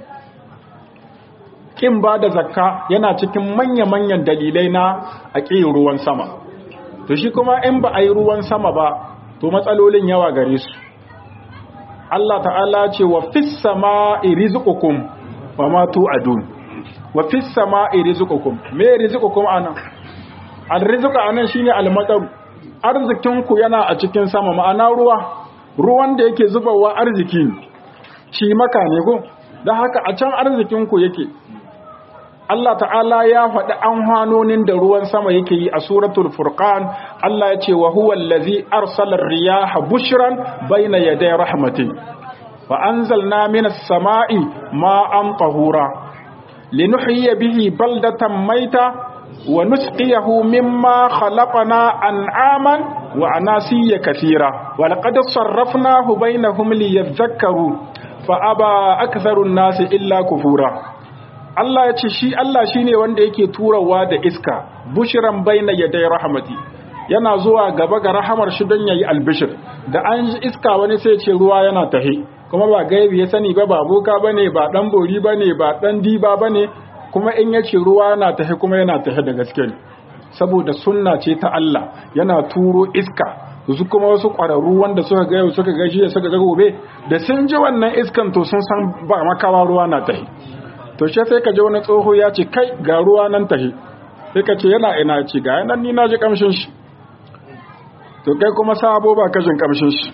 ƙin ba da zakka yana cikin manya-manyan dalilai na a ƙin ruwan sama to shi kuma in ba a yi ruwan sama ba to matsalolin yawa gare su Allah ta'ala ce wa fis sama'i rizqukum wa ma tu'adun wa fis sama'i rizqukum me rizqukum anan al-rizqu anan shine al-matar arzikin ku yana a cikin sama ma'ana ruwa ruwan da yake zubawa arziki shi maka ne ko dan haka a can arzikin ku yake Allah ta'ala ya faɗi anhanonin da ruwan sama yake yi a suratul furqan Allah ya ce wa huwa allazi arsala riyaha bushran bayna yaday rahmati fa anzalna minas sama'i ma'an tahura linuhyiya bihi baldatan maita wa nusqiyahu mimma khalaqna an'aman wa anasiya kathira wa laqad sarrafnahu bainahum liyadhakkaru fa aba aktharun nasi illa kufura Allah ya ce shi Allah shine wanda yake turawa da iska bushiran baina yaday rahmati yana zuwa gaba ga rahamar shi don yayi albishir da an ji iska wani sai ce ruwa yana tahe kuma ba gaibi ya sani ba ba boka bane ba dan bori bane ba dan diba bane kuma in ya ce ruwa yana tahe kuma yana tahe da gaske ne saboda sunna ce ta Allah yana turo iska su kuma wasu ƙwararru wanda suka ga yau suka ga jiya suka ga gobe da sun ji wannan iskan to sun san ba makawa ruwa na tahi to shi sai ka ji wani tsoho ya ce kai ga ruwa nan tahi sai ka ce yana ina ce ga nan ni na ji kamshin shi to kai kuma sabo ba kashin kamshin shi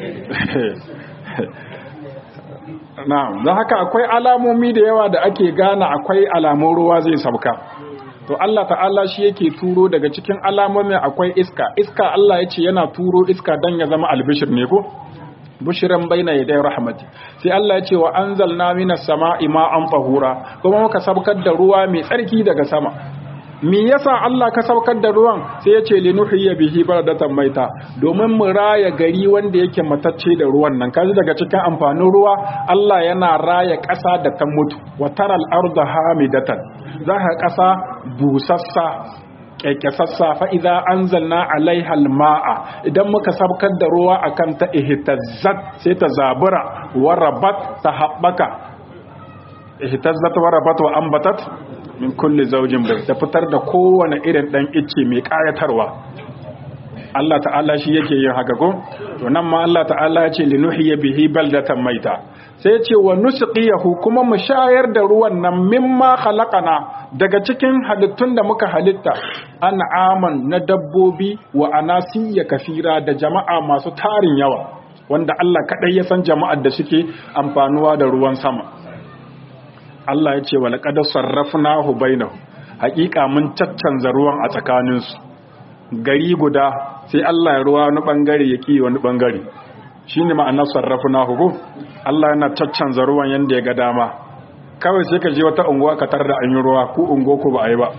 na'am don haka akwai alamomi da yawa da ake gane akwai alamun ruwa zai sauka to Allah ta'ala shi yake turo daga cikin alamomin akwai iska iska Allah ya ce yana turo iska dan ya zama albishir ne ko bushiran baina yaday rahmati sai Allah ya ce wa anzalna minas sama'i ma'an tahura kuma muka sabkar da ruwa mai tsarki daga sama me yasa Allah ka saukar da ruwan sai ya ce linuhiya bihi baradatan maita domin mu raya gari wanda yake matacce da ruwan nan kaji daga cikin amfanin ruwa Allah yana raya ƙasa da ta mutu wa taral arda hamidatan za ka ƙasa busassa kekesassa fa idza anzalna alaiha alma'a idan muka sabkar da ruwa akan ta ihtazzat sai ta zabura wa rabat ta habbaka ihtazzat wa rabat wa ambatat min kulli zaujin bai ta fitar da kowane irin dan icce mai kayatarwa Allah ta'ala shi yake yin haka ko to nan ma Allah ta'ala ya ce linuhiya bihi baldatan maita sai ce wa nusqiyahu kuma mu shayar da ruwan nan mimma khalaqana daga cikin halittun da muka halitta an'aman na dabbobi wa anasiya kafira da jama'a masu tarin yawa wanda Allah kadai ya san jama'ar da suke amfanuwa da ruwan sama Allah ya ce wa laqad sarrafnahu bainahu haƙiƙa mun caccanza ruwan a tsakaninsu gari guda sai Allah ya ruwa wani bangare ya ki wani bangare shine ma'anar sarrafnahu ko Allah yana caccanza ruwan yanda ya ga dama kawai sai ka je wata unguwa ka tar da an yi ruwa ko ungo ko ba a yi ba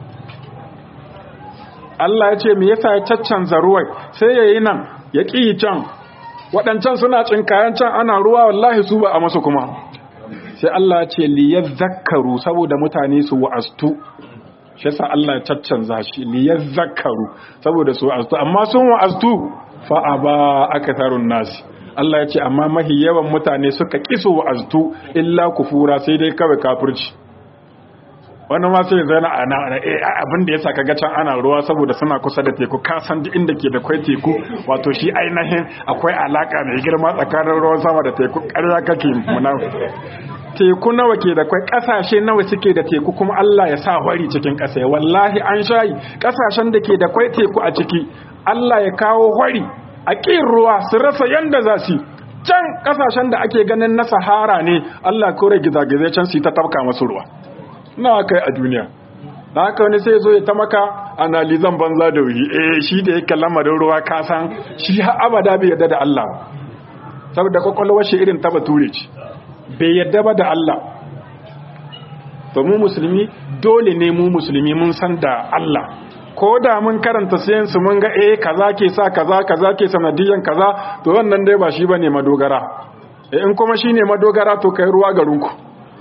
Allah ya ce me yasa ya caccanza ruwan sai yayi nan ya ki can waɗancan suna cinkayan can ana ruwa wallahi su ba a masu kuma sai Allah ce liyazakkaru saboda mutane su wa'astu shi yasa Allah ya caccanza shi liyazakkaru saboda su wa'astu amma sun wa'astu fa aba akatharun nasi Allah ya ce amma mahi yawan mutane suka kisu wa'astu illa kufura sai dai kawai kafirci wani ma sai zana ana abin da yasa kaga can ana ruwa saboda suna kusa da teku ka san duk inda ke da kwai teku wato shi ainihin akwai alaka mai girma tsakanin ruwan sama da teku ƙarya kake muna teku nawa ke da kwai kasashe nawa suke da teku kuma Allah ya sa wari cikin ƙasa wallahi an shayi kasashen da ke da kwai teku a ciki Allah ya kawo wari a ƙin ruwa su rasa yanda za su can kasashen da ake ganin na sahara ne Allah kore gizagizai can su ta tafka masu ruwa na kai a duniya da haka wani sai zo ya ta maka analizan banza da wuri eh shi da yake lamarin ruwa ka san shi har abada bai yarda da Allah saboda kwakwalwar shi irin ta bature ce bai yadda ba da Allah to mu musulmi dole ne mu musulmi mun san da Allah ko da mun karanta sayansu mun ga eh kaza ke sa kaza kaza ke sanadiyan kaza to wannan dai ba shi bane madogara eh in kuma shine madogara to kai ruwa garinku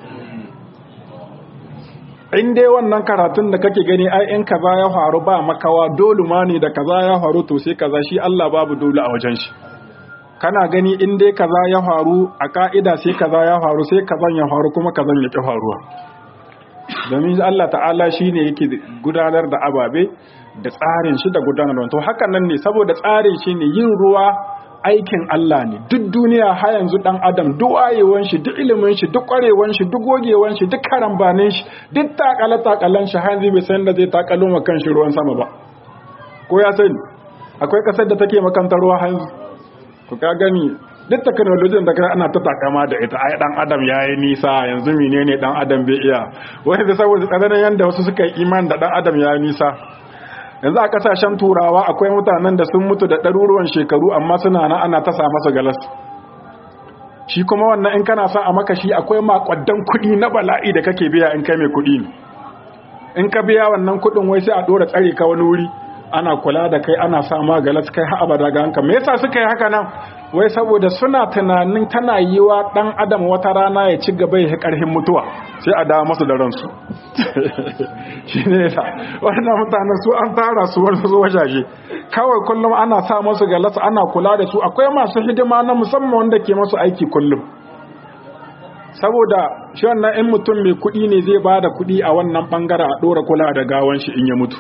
in dai wannan karatun da kake gani ai in kaza ya faru ba makawa dole ma ne da kaza ya faru to sai kaza shi Allah babu dole a wajen shi kana gani in dai kaza ya faru a ka'ida sai kaza ya faru sai kazan ya faru kuma kazan ya ki faruwa domin Allah ta'ala shine yake gudanar da ababe da tsarin shi da gudanar to hakan nan ne saboda tsarin shi ne yin ruwa aikin Allah ne duk duniya har yanzu dan adam duk wayewan shi duk ilimin shi duk kwarewan shi duk gogewan shi duk karambanin shi duk takala takalan shi har bai san da zai takalo ma kan shi ruwan sama ba ko ya sani akwai kasar da take makantar ruwa hanzu ku ka gani duk technology da kai ana ta takama da ita ai dan adam yayi nisa yanzu menene dan adam bai iya wani da saboda tsananin yanda wasu suka yi iman da dan adam yayi nisa yanzu a kasashen turawa akwai mutanen da sun mutu da ɗaruruwan shekaru amma suna na ana tasa masa galas shi kuma wannan in kana son a maka shi akwai makwaddan kuɗi na bala'i da kake biya in kai mai kuɗi ne in ka biya wannan kuɗin wai sai a ɗora tsare ka wani wuri ana kula da kai ana sa ma galas kai har abada ga hanka me yasa suka yi haka nan wai saboda suna tunanin tana yiwa dan adam wata rana ya ci gaba ya karhin mutuwa sai a dawo masu da ransu shi ne yasa wannan mutanen su an tara su wani su wajaje kawai kullum ana sa masu galas ana kula da su akwai masu hidima na musamman wanda ke masu aiki kullum saboda shi wannan in mutum mai kuɗi ne zai ba da kuɗi a wannan ɓangare a ɗora kula da gawan shi in ya mutu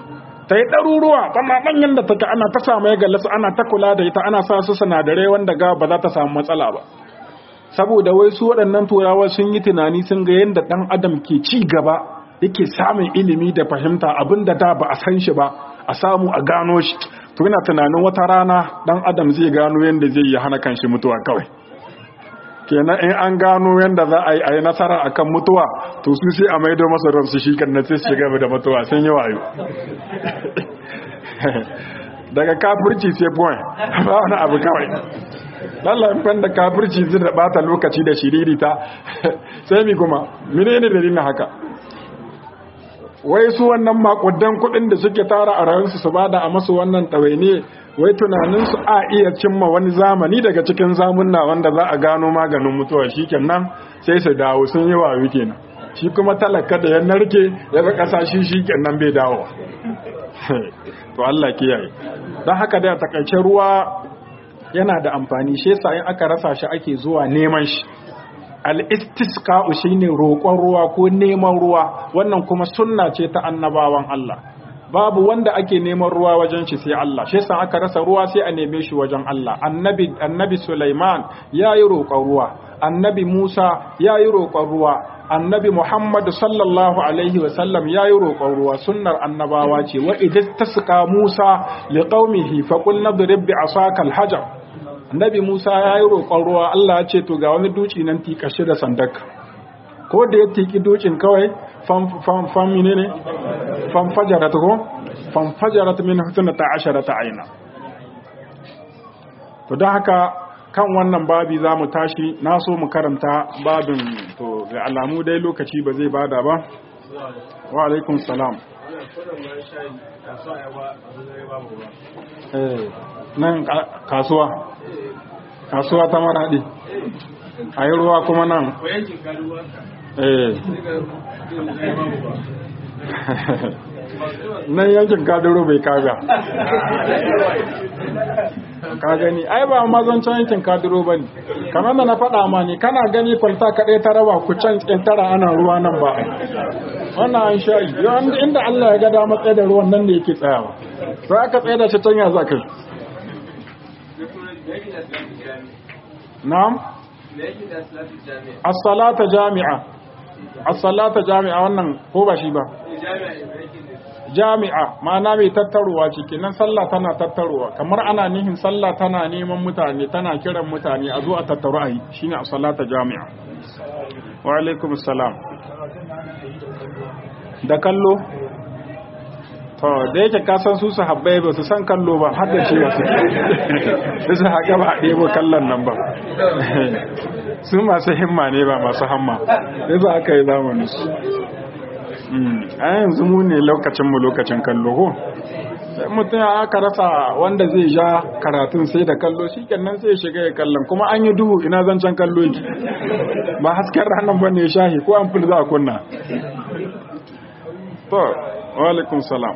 ta yi ɗaruruwa tana ɗanyen da take ana ta samu ya gallasa ana ta kula da ita ana sa su sinadarai wanda ga ba za ta samu matsala ba saboda wai su waɗannan turawa sun yi tunani sun ga yadda ɗan adam ke ci gaba yake samun ilimi da fahimta abin da da ba a san shi ba a samu a gano shi to ina tunanin wata rana ɗan adam zai gano yadda zai yi hana kanshi mutuwa kawai kenan in an gano yadda za a yi a yi nasara akan mutuwa to su sai a maido masa ransu shi kan na sai su shiga da mutuwa sun yi wayo daga kafirci sai point ba wani abu kawai lallan fan da kafirci zai da bata lokaci da shiririta sai mi kuma mene ne dalilin haka wai su wannan makudan kudin da suke tara a rayuwarsu su bada a masu wannan ɗawaine wai tunaninsu a iya cimma wani zamani daga cikin zamunna wanda za a gano maganin mutuwa shi kenan sai su dawo sun yi wayo kenan shi kuma talaka da ya narke ya ga ƙasa shi shi kenan bai dawo to Allah kiyaye don haka da takaice ruwa yana da amfani shi yasa in aka rasa shi ake zuwa neman shi al-istisqa'u shine roƙon ruwa ko neman ruwa wannan kuma sunna ce ta annabawan Allah babu wanda ake neman ruwa wajen shi sai Allah shi yasa aka rasa ruwa sai a neme shi wajen Allah annabi annabi Sulaiman yayi roƙon ruwa annabi Musa yayi roƙon ruwa annabi Muhammad sallallahu alaihi wa sallam yayi roƙon ruwa sunnar annabawa ce wa idh tasqa Musa liqaumihi faqul nadrib bi asaka al-hajar annabi Musa yayi roƙon ruwa Allah ya ce to ga wani duci nan tikashi da sandaka ko da ya tiki dukin kawai fam menene fam fajarat ko fam fajarat min husnata asharata aina to don haka kan wannan babi za mu tashi na so mu karanta babin to ga alamu dai lokaci ba zai bada ba wa alaikun salam nan kasuwa kasuwa ta maraɗi a yi ruwa kuma nan nan yankin kaduro bai kaga ka gani ai ba mazancan yankin kaduro ba ne kamar da na faɗa ma ne kana gani kwalta kaɗai ta raba ku can tara ana ruwa nan ba wannan an sha yi inda Allah ya ga dama tsaye da ruwan nan da yake tsayawa sai aka tsaye da shi can ya za kai na'am as-salata jami'a as-salata jami'a wannan ko ba shi ba jami'a ma'ana mai tattaruwa ciki nan sallah tana tattaruwa kamar ana nihin sallah tana neman mutane tana kiran mutane a zo a tattaru a yi shine as-salata jami'a wa alaikum assalam da kallo to da yake kasan su su habbai ba su san kallo ba har da cewa su da su haka ba a ɗebo kallon nan ba su masu himma ne ba masu hamma sai za aka yi zamanin su a yanzu mu ne lokacinmu lokacin kallo ko mutum ya aka rasa wanda zai ja karatun sai da kallo shi kenan sai shiga ya kallon kuma an yi duhu ina zancen kallo yake ba hasken ranar ba ne shahi ko an fil za a kunna to wa alaikum salam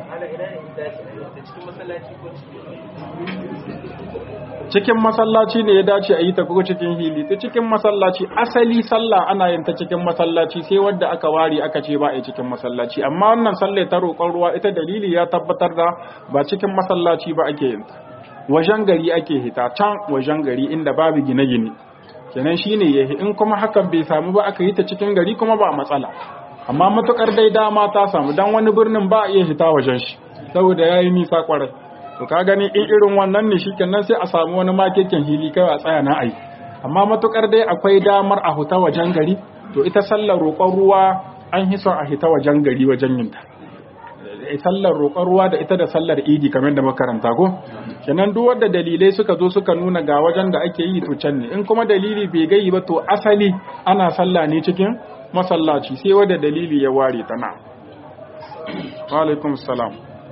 cikin masallaci ne ya dace a yi ta ko cikin hili ta cikin masallaci asali sallah ana yin ta cikin masallaci sai wadda aka ware aka ce ba a cikin masallaci amma wannan sallah ta roƙon ruwa ita dalili ya tabbatar da ba cikin masallaci ba ake yin ta wajen gari ake hita can wajen gari inda babu gine-gine kenan shine yahi in kuma hakan bai samu ba aka yi ta cikin gari kuma ba matsala amma matukar dai dama ta samu dan wani birnin ba a iya hita wajen shi saboda yayi nisa kwarai to ka gani in irin wannan ne shikenan sai a samu wani makekin hili kai a tsaya na ai amma matukar dai akwai damar a huta wajen gari to ita sallar roƙon ruwa an hi son a hita wajen gari wajen yin ta sallar roƙon ruwa da ita da sallar idi kamar da makaranta ko kenan duk wanda dalilai suka zo suka nuna ga wajen da ake yi to can ne in kuma dalili bai gayi ba to asali ana sallah ne cikin masallaci sai wanda dalili ya ware ta na wa alaikum salam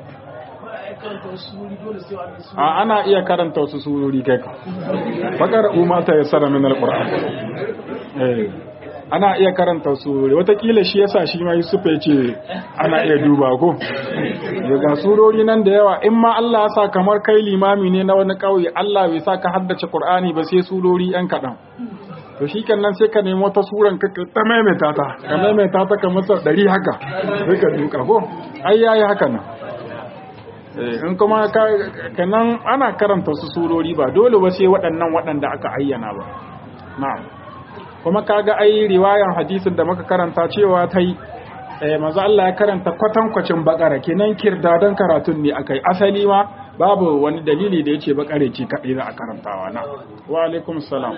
a ana iya karanta wasu surori kai ka bakar umata ya sara min alquran eh ana iya karanta surori watakila shi yasa shi ma Yusuf ya ce ana iya duba ko daga surori nan da yawa in ma Allah ya sa kamar kai limami ne na wani kauye Allah bai sa ka haddace Qur'ani ba sai surori yan kadan to shi kan nan sai ka nemi wata suran ka ta maimaita ta ka maimaita ta kamar sau ɗari haka sai ka duka ko ai yayi haka nan in kuma kanan ana karanta su surori ba dole ba sai waɗannan waɗanda aka ayyana ba na'am kuma kaga ai riwayan hadisin da muka karanta cewa ta yi maza Allah ya karanta kwatankwacin bakara kenan kirdadan karatun ne akai asali ma babu wani dalili da yace bakare ce kadai za a karantawa na wa alaikum salam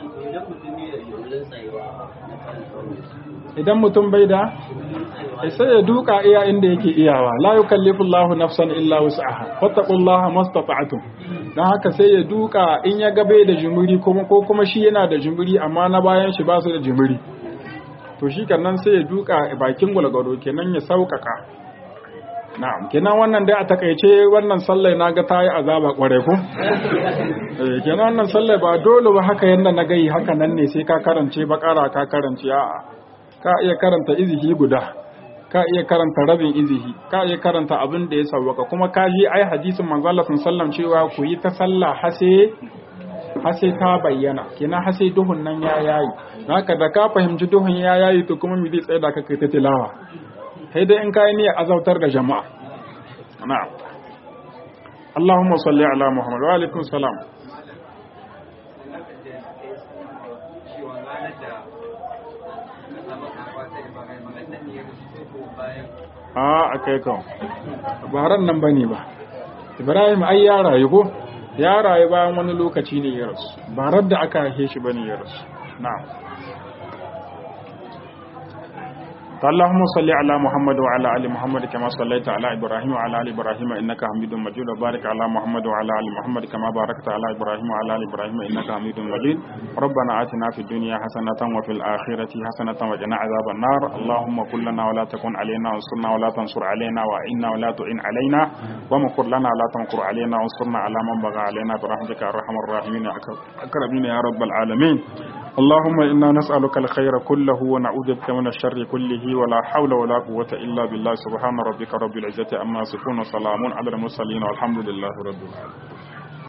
idan mutum bai da sai ya duka iya inda yake iyawa la yukallifu Allahu nafsan illa wus'aha fattaqullaha mastata'tum dan haka sai ya duka in ya ga bai da jumuri kuma ko kuma shi yana da jumuri amma na bayan shi ba su da jumuri to shi nan sai ya duka bakin gwalgwado kenan ya sauƙaƙa na'am kenan wannan dai a takaice wannan sallai na ga ta yi azaba kwarai ko eh kenan wannan sallai ba dole ba haka yanda na gai haka nan ne sai ka karance bakara ka karance a'a ka iya karanta izihi guda ka iya karanta rabin izihi ka iya karanta abin da ya sauwaka kuma ka ji ai hadisin manzo Allah sallallahu cewa ku yi ta sallah hase hase ta bayyana kenan hase duhun nan ya yayi haka da ka fahimci duhun ya yayi to kuma mi zai tsaya da ka kai ta tilawa sai dai in kai niyyar azautar da jama'a na'am Allahumma salli ala Muhammad wa alaikum salam a a kai kan baran nan bane ba Ibrahim ai ya rayu ko ya rayu bayan wani lokaci ne ya rasu barar da aka haife shi bane ya rasu na'am اللهم صل على محمد وعلى ال محمد كما صليت على ابراهيم وعلى ال ابراهيم انك حميد مجيد وبارك على محمد وعلى ال محمد كما باركت على ابراهيم وعلى ال ابراهيم انك حميد مجيد ربنا آتنا في الدنيا حسنة وفي الآخرة حسنة وقنا عذاب النار اللهم كن لنا ولا تكن علينا وانصرنا ولا تنصر علينا وإنا ولا تعن علينا ومكر لنا ولا تمكر علينا وانصرنا على من بغى علينا برحمتك يا ارحم الراحمين اكرمين يا رب العالمين اللهم إنا نسألك الخير كله ونعوذ بك من الشر كله ولا حول ولا قوة إلا بالله سبحان ربك رب العزة أما يصفون وسلام على المرسلين والحمد لله رب العالمين